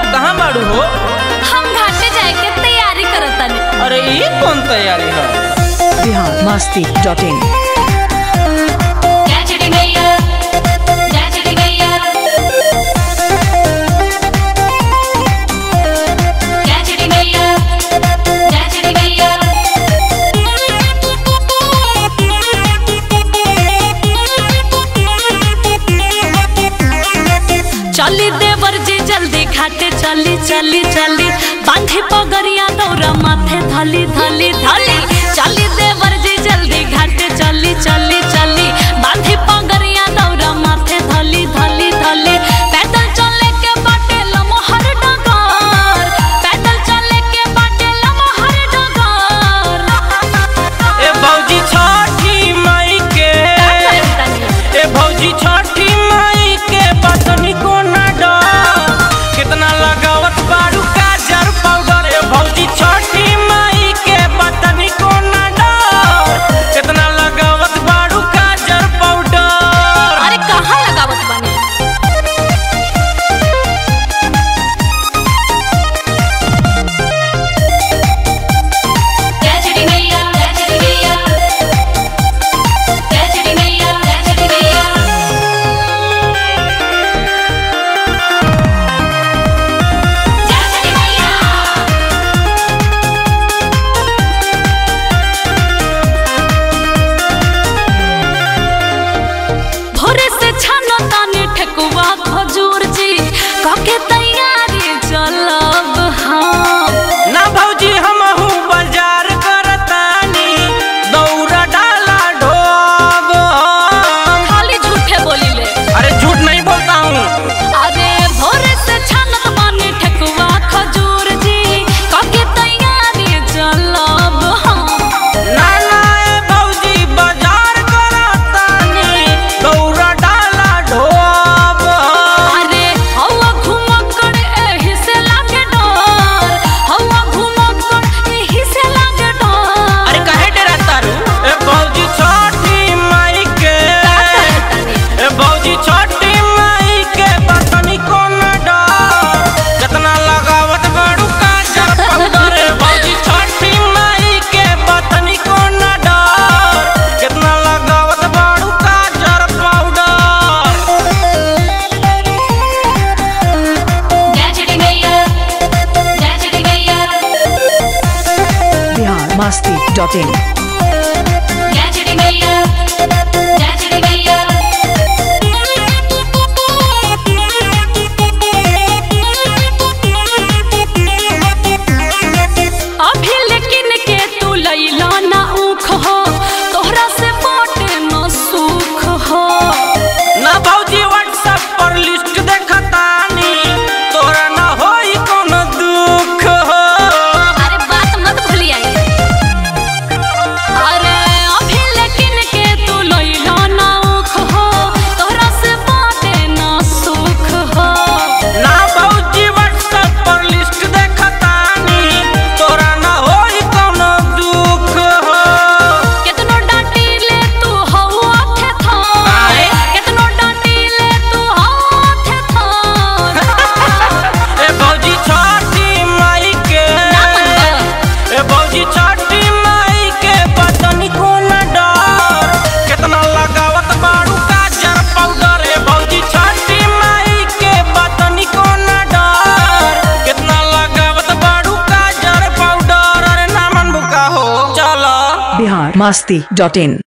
कहाँ बाड़ू हो हम घाटे जाए के तैयारी करत तानी अरे ये कौन तैयारी है बिहार मस्ती डॉट इन जय मैया जय मैया जय मैया जय मैया चली देवर जी जल्दी घाटे चली चली चली बांधी पगरिया दौरा माथे धली धली धली चली देवर जी जल्दी घाटे चली चली चली बांधी पगरिया दौरा माथे धली धली धली पैदल चले के बाटे लमहर डगर पैदल चले के बाटे लमहर डगर ए भौजी छठी मई के ए भौजी छठी मई के बतनी को ना डर कितना लगावत बाड़ू काजर पाउडर ए भौजी छठी मई के बतनी को ना डर कितना लगावत बाड़ू काजर पाउडर अरे कहाँ लगावत बानी जय मैया जय मैया जय मैया जय मैया जय मैया भोरे से छानो तानी ठेकुआ खजूर जी कके तैयारी चलब हम ना भौजी हमहू बाजार करतानी दौरा डाला ढोब खाली झूठे बोलिले अरे झूठ नहीं बोलता हूँ अरे भोरे से छानत बानी ठेकुआ खजूर जी कके तैयारी चलब हम ना ना ए भौजी बाजार करतानी दौरा डाला ढोब अरे हवा घुमक्कड़ एही से लागे डर हवा घुमक्कड़ एही से लागे डर अरे काहे डराता रू ए भौजी छठी माई के ए भौजी छठी माई के बतनी को न डर कितना लगावत बाड़ू काजर पाउडर ए भौजी छठी माई के बतनी को न डर कितना लगावत बाड़ू काजर पाउडर जय मैया जय मैया बिहार मस्ती डॉट इन जय मैया जय मैया अभी लेकिन के तू लैला ना ऊख हो तोहरा से बाटे न सुख हो ना भौजी व्हाट्सएप पर लिस्ट देखतानी तोरा ना होई कोनो दुख हो अरे बात मत भूलिया अरे अभी लेकिन के तू लैला ना ऊख हो तोहरा से बाटे न सुख हो ना भौजी व्हाट्सएप पर लिस्ट देखतानी तोरा ना होई कोनो दुख हो केतनो डांटी ले तू हवा थे थान आए? केतनो डांटी ले तू हवा थे थान ए भौजी छठी माई के ना मनवा। ए भौजी छठी माई के बतनी को न डर कितना लगावत बाड़ू काजर पाउडर ए भौजी छठी माई के बतनी को न डर कितना लगावत बाड़ू काजर पाउडर अरे ना मन बुका हो चलो बिहार मस्ती डॉट इन